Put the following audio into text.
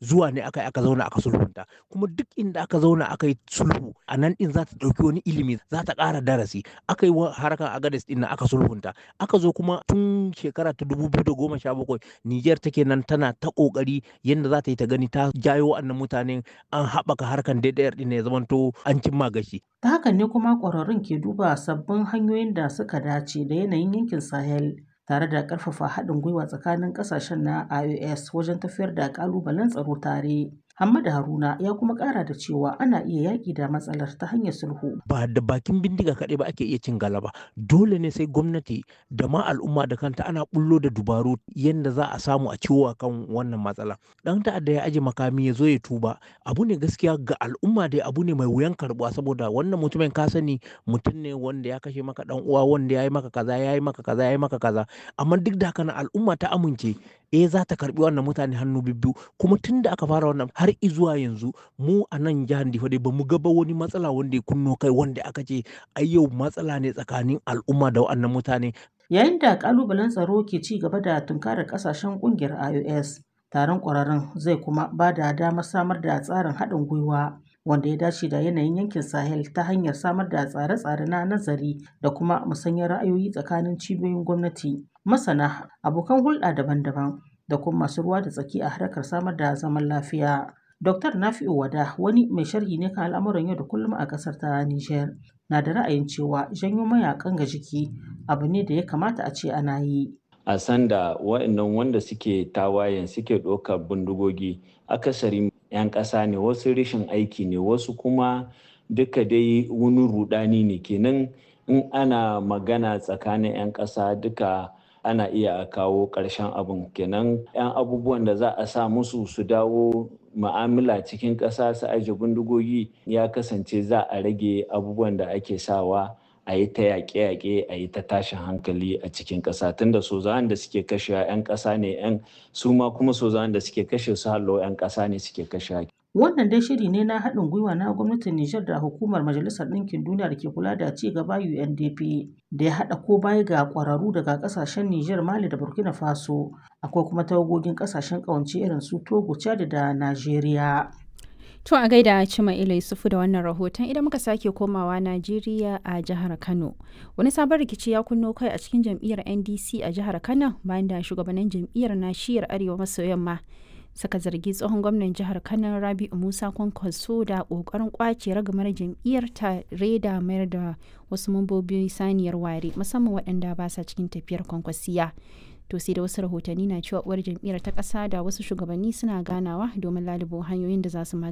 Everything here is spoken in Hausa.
zuwa ne aka yi aka zauna aka sulhunta kuma duk inda aka zauna aka yi sulhu a nan din za ta ɗauki wani ilimi za ta ƙara darasi aka yi harkar agades din aka sulhunta aka zo kuma tun shekara ta dubu biyu da goma sha bakwai Nijar take nan tana ta ƙoƙari yadda za ta yi ta gani ta jayo wannan mutanen an haɓaka harkar DDR din ya zamanto an cimma gashi. Ta hakan ne kuma ƙwararrun ke duba sabbin hanyoyin da suka dace da yanayin yankin Sahel tare da ƙarfafa haɗin gwiwa tsakanin ƙasashen na IOS wajen tafiyar da ƙalubalen tsaro tare. Hamada Haruna ya kuma ƙara da cewa ana iya yaƙi da matsalar ta hanyar sulhu. Ba da bakin bindiga kaɗai ba ake iya cin galaba. Dole ne sai gwamnati da ma al'umma da kanta ana bullo da dubaru yadda za a samu a ciwo kan wannan matsala. Ɗan ta'adda ya aje makami ya zo ya tuba. Abu ne gaskiya ga al'umma dai abu ne mai wuyan karɓuwa saboda wannan mutumin ka sani mutum ne wanda ya kashe maka ɗan uwa wanda ya yi maka kaza ya yi maka kaza ya yi maka kaza. Amma duk da haka al'umma ta amince eh za ta karbi wannan mutane hannu bibbiyu kuma tun da aka fara wannan har izuwa yanzu mu a nan jihar Difa dai bamu ga ba wani matsala wanda ya kunno kai wanda aka ce ai yau matsala ne tsakanin al'umma da wannan mutane Yayin da kalubalen tsaro ke ci gaba da tunkarar kasashen kungiyar IOS taron kwararren zai kuma ba da damar samar da tsarin haɗin gwiwa wanda ya dace da yanayin yankin Sahel ta hanyar samar da tsare-tsare na nazari da kuma musanyar ra'ayoyi tsakanin cibiyoyin gwamnati, masana, abokan hulɗa daban-daban da kuma masu ruwa da tsaki a harkar samar da zaman lafiya. Dr. Nafi'u Wada wani mai sharhi ne kan al'amuran yau da kullum a ƙasar ta Nijar na da ra'ayin cewa janyo mayakan ga jiki abu ne da ya kamata a ce ana yi. a sanda wa'annan wanda suke tawayen suke ɗaukar bindigogi akasari 'yan ƙasa ne wasu rashin aiki ne wasu kuma duka dai wani rudani ne kenan in ana magana tsakanin 'yan ƙasa duka ana iya kawo ƙarshen abin kenan 'yan abubuwan da za a sa musu su dawo ma'amala cikin ƙasa su aje bindigogi ya kasance za a rage abubuwan da ake sawa a yi ta yaƙe-yaƙe a yi ta tashin hankali a cikin ƙasa tunda sozawan da suke kashe 'yan ƙasa ne 'yan su ma kuma sozawan da suke kashe su hallo 'yan ƙasa ne suke kashe Wannan dai shiri ne na haɗin gwiwa na gwamnatin Nijar da hukumar Majalisar Ɗinkin Duniya da ke kula da ci gaba UNDP da ya haɗa ko baya ga ƙwararru daga ƙasashen Nijar, Mali da Burkina Faso. Akwai kuma tawagogin ƙasashen ƙawance irin su Togo, Chad da Najeriya. To a gaida Cima Ila Yusufu da wannan rahoton idan muka sake komawa Najeriya a jihar Kano. Wani sabon rikici ya kunno kai a cikin jam'iyyar NDC a jihar Kano bayan da shugabannin jam'iyyar na shiyar Arewa maso yamma suka zargi tsohon gwamnan jihar Kano Rabi'u Musa Kwankwaso da kokarin kwace ragamar jam'iyyar tare da mayar da wasu mambobi saniyar ware musamman waɗanda ba sa cikin tafiyar kwankwasiya. to sai da wasu rahotanni na cewa uwar jam'iyyar ta ƙasa da wasu shugabanni suna ganawa domin lalubo hanyoyin da za su